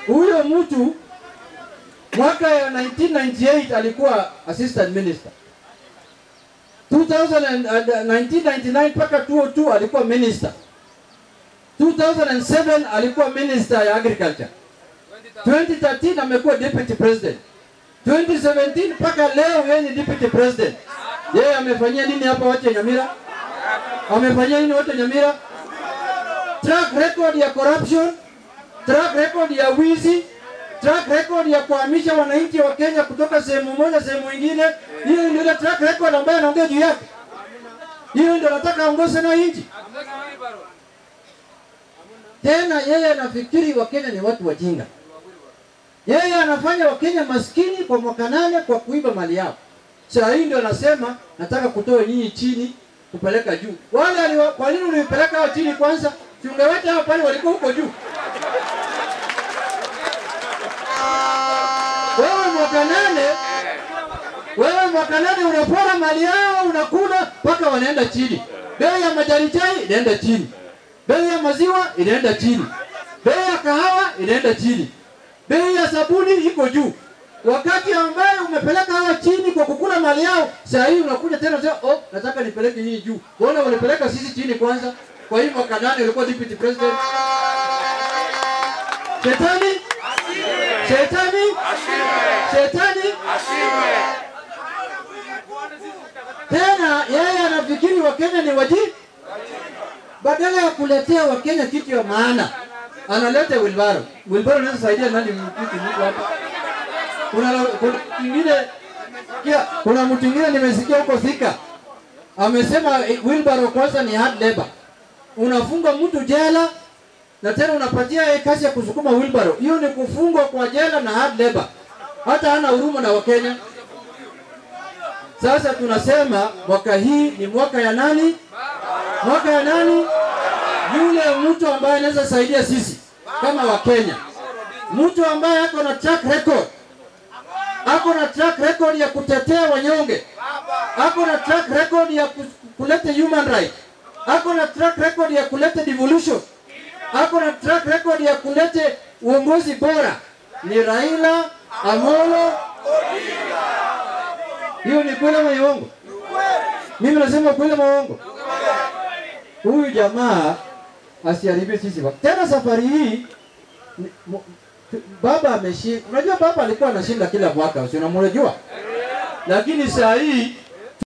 Huyo mtu mwaka ya 1998 alikuwa assistant minister. 2000 and- and, uh, 1999 mpaka 2002 alikuwa minister. 2007 alikuwa minister ya agriculture. 2013 amekuwa deputy president. 2017 mpaka leo yeye ni deputy president. Yeye amefanyia nini hapa watu ya Nyamira? Amefanyia nini watu ya Nyamira? Track record ya corruption, track record ya wizi, track record ya kuhamisha wananchi wa Kenya kutoka sehemu moja sehemu nyingine. Hiyo ndio ile track record ambayo anaongea juu yake. Hiyo ndio nataka aongoze nayo nchi. Tena yeye anafikiri Wakenya ni watu wajinga. Yeye anafanya Wakenya maskini kwa mwaka nane kwa kuiba mali yao. Saa hii ndio anasema nataka kutoa nyinyi chini kupeleka juu. Wale aliwa, kwa nini ulipeleka hao chini kwanza? Si ungeweta hao pale walikuwa huko juu. Wewe mwaka nane wewe mwaka nane unapora mali yao unakula mpaka wanaenda chini. Bei ya majani chai inaenda chini. Bei ya maziwa inaenda chini. Bei ya kahawa inaenda chini. Bei ya sabuni iko juu. Wakati ambaye umepeleka hawa chini kwa kukula mali yao, saa hii unakuja tena unasema oh, nataka nipeleke nyinyi juu. Mbona walipeleka sisi chini kwanza? Kwa hii mwaka nane ulikuwa deputy president. Shetani? Shetani? Shetani? Tena yeye anafikiri Wakenya ni waji, badala ya kuletea Wakenya kitu ya maana analeta wilbaro. Wilbaro inaweza saidia nani mtu mtu hapa? Kuna kuna mwingine kia, kuna mtu mwingine nimesikia huko Thika amesema eh, wilbaro kwanza ni hard labor. Unafunga mtu jela na tena unapatia yeye kazi ya kusukuma wilbaro. Hiyo ni kufungwa kwa jela na hard labor. Hata hana huruma na Wakenya. Sasa tunasema mwaka hii ni mwaka ya nani? Mwaka ya nani? Yule mtu ambaye anaweza saidia sisi kama Wakenya, mtu ambaye ako na track record, ako na track record ya kutetea wanyonge, ako na track record ya ku- kuleta human right, ako na track record ya kuleta devolution, ako na track record ya kuleta uongozi bora, ni Raila Amolo hiyo ni kweli ama uongo? Mimi nasema kweli ama uongo? Huyu jamaa asiharibie sisi. wa- Tena safari hii ni- mo- tu- baba ameshinda. Unajua baba alikuwa anashinda kila mwaka, si unamjua? Lakini saa hii